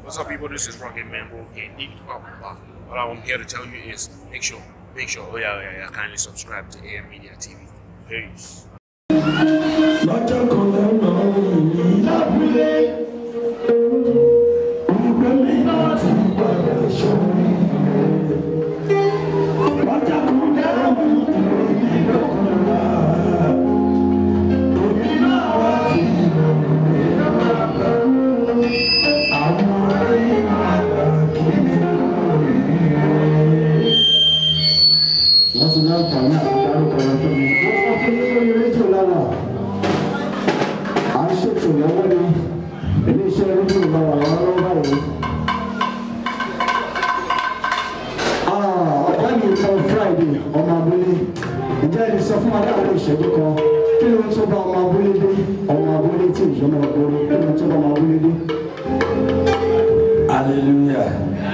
What's up, people? This is Rocket Mambo and Deep Pop. All I'm here to tell you is make sure, make sure, oh yeah, yeah, yeah, kindly subscribe to AM Media TV. Peace. lọ́jọ́ kan lọ́nà òní lábúlé olùgbé mi náà ti padà sórí rẹ̀ lọ́jọ́ kan dáhùn ìròyìn lọ́kànlá òní náà wá sí ìrọ̀lẹ́ bàbá àwọn ayé àgbà kí ni lórí rẹ̀. wọ́n ti náà kàn ní àtúndárúkọ rẹ̀ tó mi. wọ́n sọ fún mi lórí rédíò lánàá à ń ṣètò lọ́wọ́ ni iléeṣẹ́ rédíò bá wà lọ́wọ́ báyìí. ọ̀gá mi kan friday ọmọ abúlé ǹjẹ́ ẹni sọ fún wa láàárín ìṣẹ́jú kan kí ló ń tó bá ọmọ abúlé dé ọmọ abúlé tí ìjọba ọgbọ́n kí ló ń tó bá ọmọ abúlé dé. hallelujah.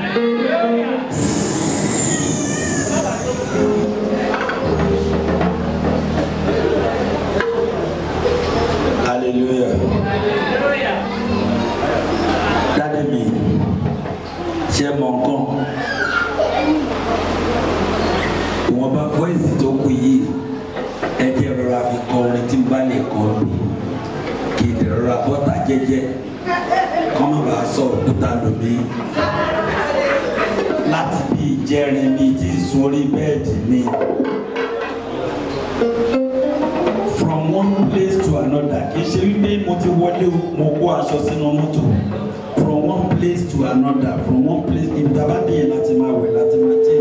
hallelujah. dáadé mi ṣe mọ nǹkan ìwọ̀nba voice tó kù yìí ẹ jẹ́ rọra fi kọ orin tí n bá lè kọ mi kì í dẹ̀ rọra bọ́ta jẹ́jẹ́ kọ́ má bàa sọ òkúta lómi láti bí ìjẹrin mi ti sun orí bẹ́ẹ̀dì mi. from one place to another kì í ṣe wípé mo ti wọlé o mo kó aṣọ sínú mọ́tò from one place to another from one place ìdábàdé yẹn láti máa wẹ̀ láti máa jẹ́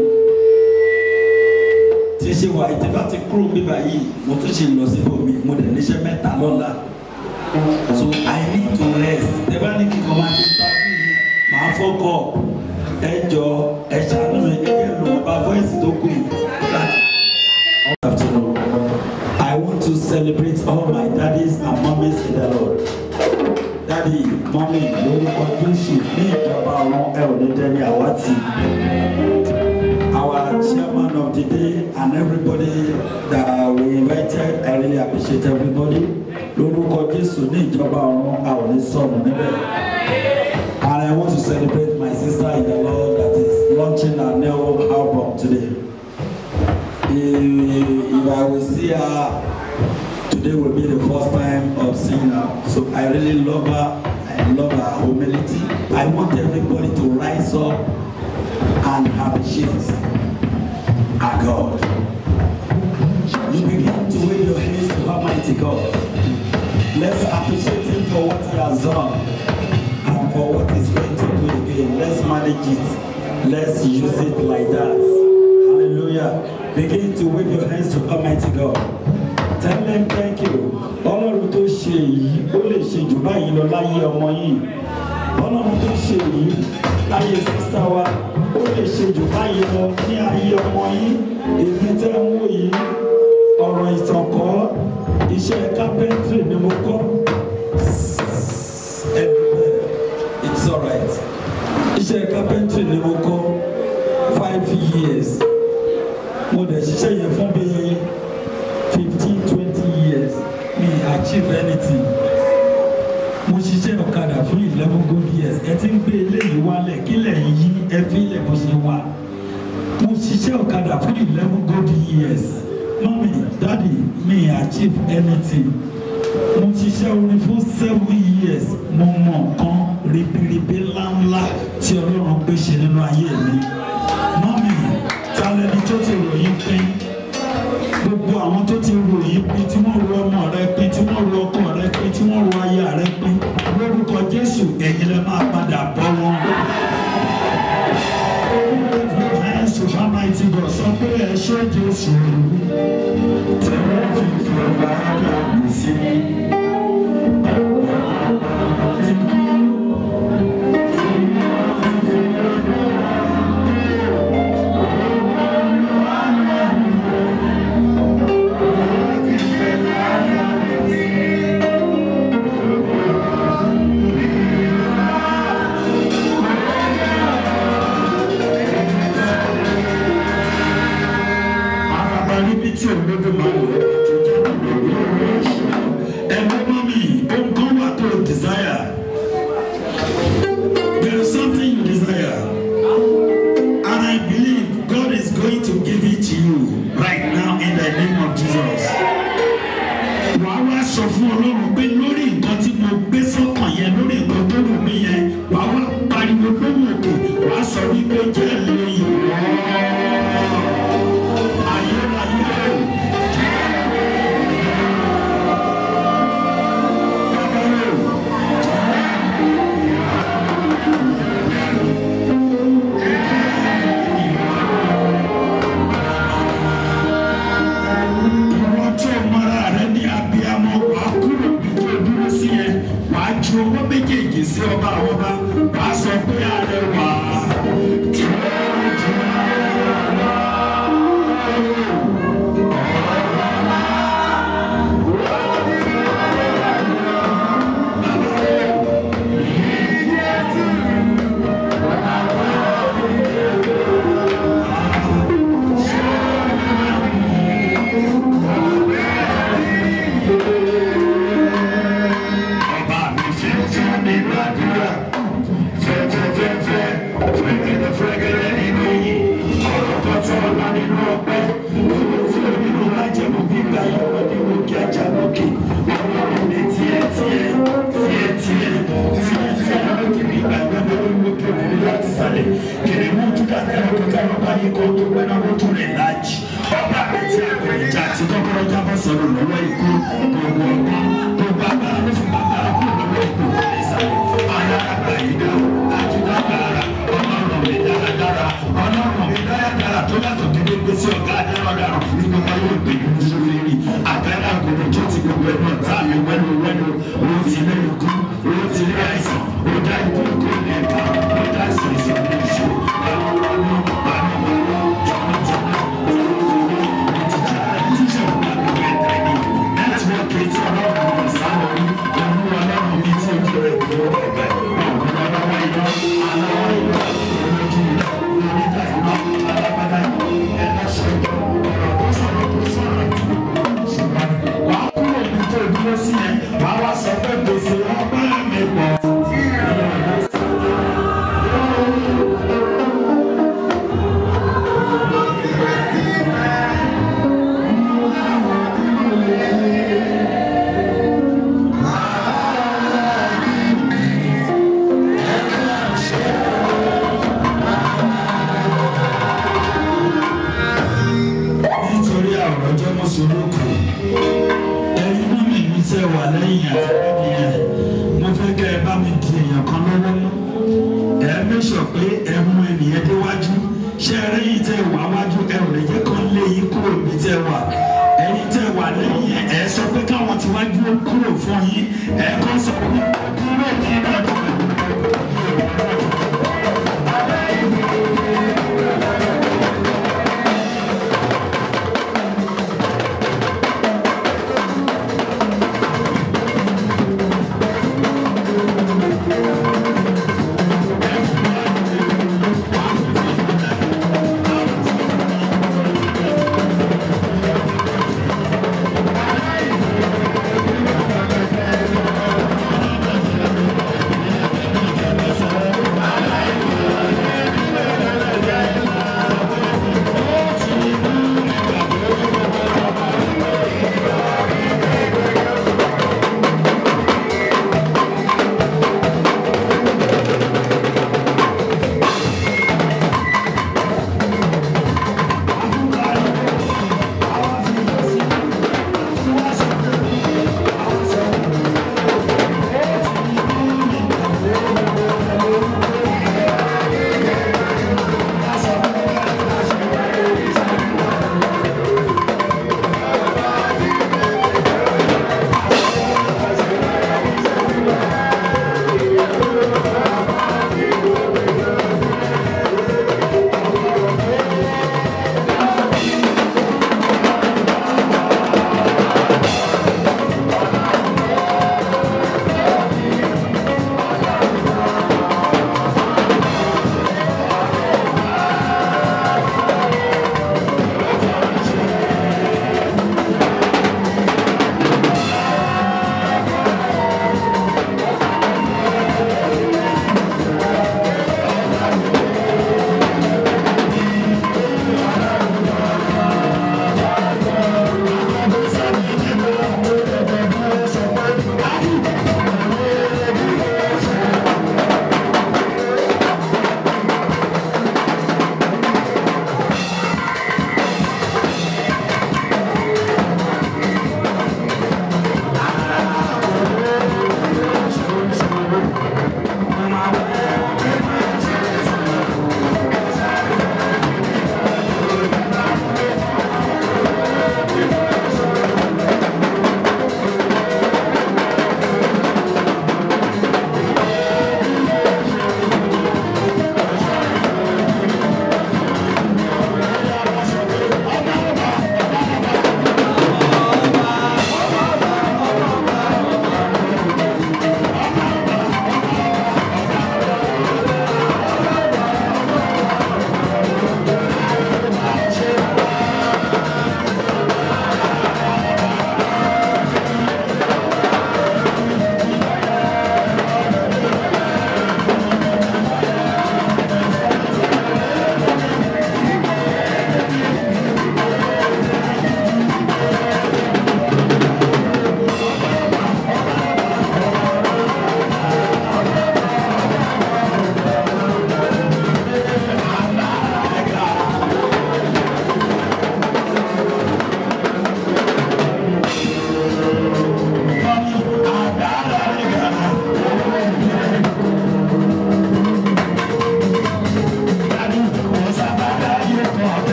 tí ṣe wà ìtẹ́ bá ti kúrò bíbá yìí mo tún ṣe lọ síbò mi mo dẹ̀ níṣẹ́ mẹ́ta lọ́la so i need to rest tẹ́ bá ní kí n kọ́ máa ṣe tábìlì yìí màá fọ́kọ̀ ẹ jọ ẹ ṣàánú mi ẹ jẹ́ lò ó bá voice tó kù yìí láti. Good afternoon. I want to celebrate all my daddies and mummies in the Lord. Daddy, mommy, lórúkọ Jésù ní ìjọba ọ̀run ẹ ò ní dẹ́ni àwátì. Our chairman of the day and everybody that we invited, I really appreciate everybody. Lórúkọ Jésù ní ìjọba ọ̀run a ò ní sọnù níbẹ̀. And I want to celebrate my sister in the Lord that is launching her new album today. If, if I will see her, today will be the first time of seeing her. So I really love her. I love her humility. I want everybody to rise up and appreciate our God. You begin to wave your hands to Almighty God. Let's appreciate Him for what He has done and for what He's going to do again. Let's manage it. Let's use it like that. Hallelujah. Begin to wave your hands to Almighty God. Tell him thank you. Ọlọ́run tó ṣe èyí, ó lè ṣe jù báyìí lọ láyé ọmọ yìí. Ọlọ́run tó ṣe èyí láyé sísá wa, ó lè ṣe jù báyìí lọ ní ayé ọmọ yìí. Èmi tẹ́ ń wò yìí, ọ̀rọ̀ ìtànkọ́, iṣẹ́ kápẹ́ntìrì ni mo kọ́. Everywhere, it's alright. Iṣẹ́ kápẹ́ntìrì ni mo kọ́ five years mo dẹ̀ ṣiṣẹ́ yẹn fún bí fifteen twenty years mi achieve anything mo ṣiṣẹ́ ọ̀kadà fún eleven good years ẹ ti ń gbé eléyìí wálẹ̀ kílẹ̀ yí ẹ fi ilẹ̀ bó ṣe wà mo ṣiṣẹ́ ọ̀kadà fún eleven good years mọ́mí dáàdì mi achieve anything mo ṣiṣẹ́ orin fún seven years mo mọ̀ nǹkan ribiribi ńláńlá tí ọlọ́run gbé ṣe nínú ayé mi mọ́mí talẹ́ni tó ti ròyìn pín gbogbo àwọn tó ti ròyìn pín tí wọ́n ro ọmọ rẹ pín tí wọ́n ro ọkọ rẹ pín tí wọ́n ro aya rẹ pín lórúkọ jésù ẹ̀yin lẹ máa padà bọ́ wọn. Jésù Almighty God sọ pé ẹ ṣé Jésù tẹ̀wọ́ fífi ọba àgbà sí. Àràbà níbi tí olódùmarè ti jáde lórí ọ̀rọ̀ ẹ̀ṣọ́. Ẹ̀mí wàá wá pariwo lóhùn òkè wàá sọ wípé jẹ́ lè yìí wọ́n ayérayé o. Ìwọ tí o mọra rẹ ní abiyamọ wàá kúrò bí tó dúró sí yẹn wàá ju owó méjèèjì sí ọba àwọn ọba wàá sọ pé ààrẹ wà á. tí wọ́n ń jù ọba mi fẹ́ fún mi gbàdúrà fẹ́fẹ́fẹ́fẹ́ fẹ́gẹ́dẹ́ fẹ́gẹ́dẹ́ nínú yìí ọ̀rọ̀ tọ́tọ́ ọ̀la nínú ọpẹ́ fúlùfúlù nínú májẹ̀mú gbígbà yọ̀wọ́ ní òkè ajá lókè ọlọ́run ní tiẹ̀ tiẹ̀ tiẹ̀ tiẹ̀ tiẹ̀ tiẹ̀ lókè gbígbà yọ̀wọ́ ní òkè òkè láti sálẹ̀ kiri mú júdà tẹ́lẹ̀ kọjá lọ́ba yìí kó tó pẹ́ náà lójú rẹ̀ láàjì ọba mi ti àgbẹ̀ ìjà àti kọ́kọ́rọ́ jábọ̀ sọ̀rọ̀ lọ́wọ́ ikú gbogbo ọgbọ́n gbogbo agbára ló fi bàbá kú lọ́wọ́ ikú ìsàlẹ̀ alára ìdá àjùdágbára ọlọ́run mi dáradára ọlọ́run mi dáradára tó yàtọ̀ kéde gbé sí ọ̀gá adáradára ní gbogbo ayé òpè ní sófìrí àgbẹ̀rẹ̀ àgùnbọ̀n tó ti gbogbo ẹ̀ náà tá mi wẹ́nu wẹ́nu owó ti lé ikú owó ti lé àìsàn ó dá ikú kó lè bá ó dá ìsìnkú ní ìṣó àwọn ọmọ àwọn ọmọ jọmọjọmọ nẹ́tíwọ́ọ̀kì tí ọlọ́run kò sáwọn ní ọmú ọlọ́run ní tí ojú rẹ̀ kò lọ́wọ́ ẹ̀gbẹ́ ọ̀gbọ́n ọlọ́wọ́ iná aláwọ̀ iná olójú iná oníta iná alágbádá ẹlẹ́ṣẹ̀ ọ̀rọ̀ tó sọ̀rọ̀ tó sọ̀rọ̀ ṣùgbọ́n wà á kúrò ní tó dúró sí yẹn wà á wá sọ pé gbèsè ọgbà mi pọ̀. nítorí àwọn ọjọ́ mọ́sọ̀lọ́kù ẹ̀yin mọ́ mi ní tẹ́ wà lẹ́yìn àtẹ̀lẹ́bí yẹn mo fẹ́ kẹ́ ẹ bá mi di èèyàn kan lọ́wọ́ mú ẹ mẹ́sọ̀ pé ẹ mú ènìyàn déwájú ṣé ẹ rẹ́yìn tẹ́ wà wájú ẹ ò lè jẹ́ kán lé yín kúrò níbi tẹ́ wà ẹ̀yin tẹ́ wà lẹ́yìn ẹ sọ pé káwọn ti wájú ó kúrò fún yín ẹ kọ́ sọ pé kúrò nínú ọdún.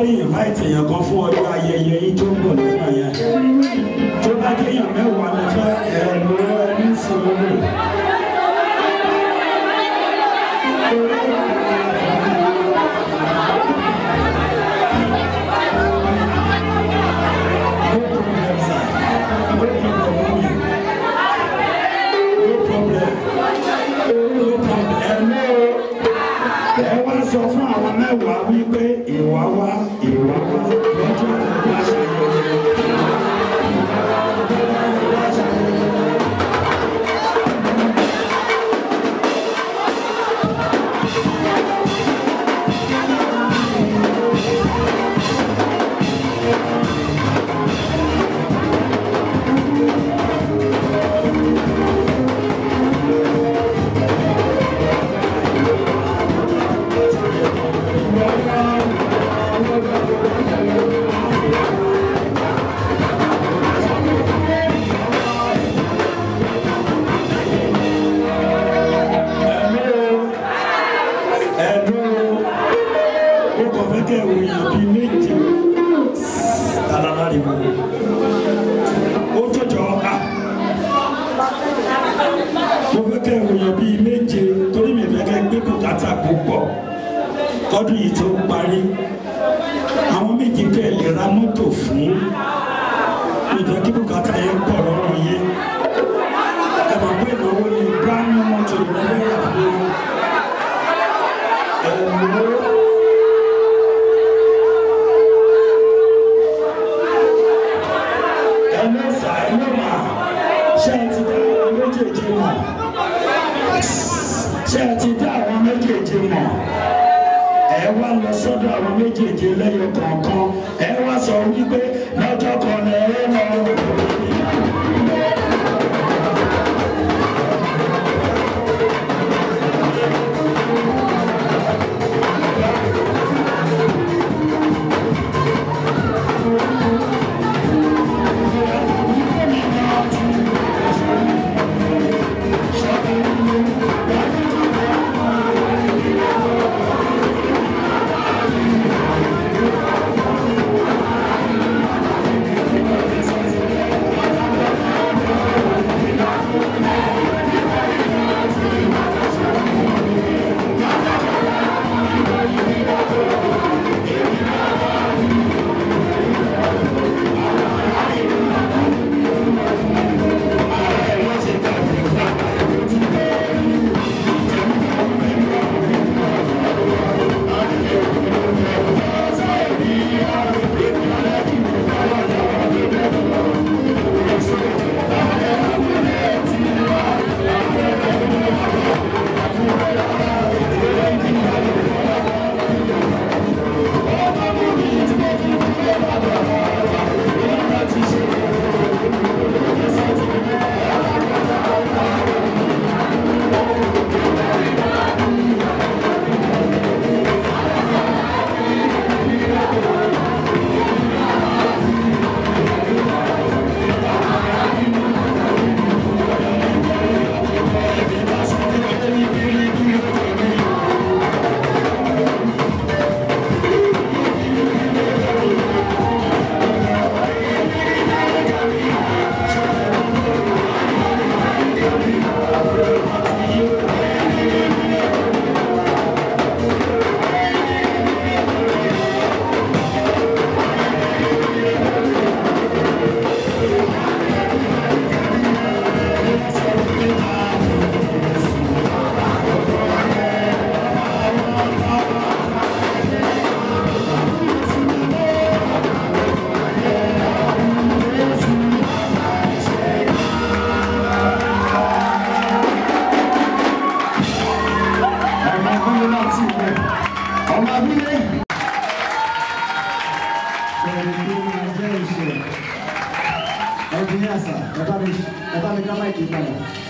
fẹ́ invite èèyàn kan fún ọjọ́ ayẹyẹ yìí tó ń bọ̀ lọ́nà yẹn tó bá kéèyàn mẹ́wàá lọ fẹ́ ẹ̀rọ ẹni sọ̀rọ̀. No problem, sir. No problem, mommy. No problem. No problem. Hello ẹ wá sọ fún àwọn mẹ́wàá wípé ìwà wa ìwà wa lọ́jọ́ ìwà ṣàyẹ̀wò. ẹ̀dùn ó kọ̀ fẹ́ kẹ́ ìròyìn bíi méje alárìíwò ó jọjọ a mo fẹ́ kẹ́ ìròyìn bíi méje torí mi fẹ́ kẹ́ gbé bùkátà púpọ̀ kọ́dún yìí tó parí àwọn méjì kẹ́ lè ra mọ́tò fún ìjọ kí bùkátà yẹn pọ̀ lọ́rùn yẹn ẹ mọ̀ pé ìnáwó ni brand new mọ́tò ìnáwó yà fún yín. ẹlẹ́sà ẹlẹ́mà ṣé ẹ ti dá àwọn méjèèjì mọ̀ ṣé ẹ ti dá àwọn méjèèjì mọ̀ ẹ wá lọ sọ́dọ̀ àwọn méjèèjì lẹ́yọ kọ̀ọ̀kan ẹ wá sọ wípé lọ́jọ́ kan lẹ ẹ lọ. ẹnjìníà sà ẹ bá mi ẹ bá mi ká máìkì padà.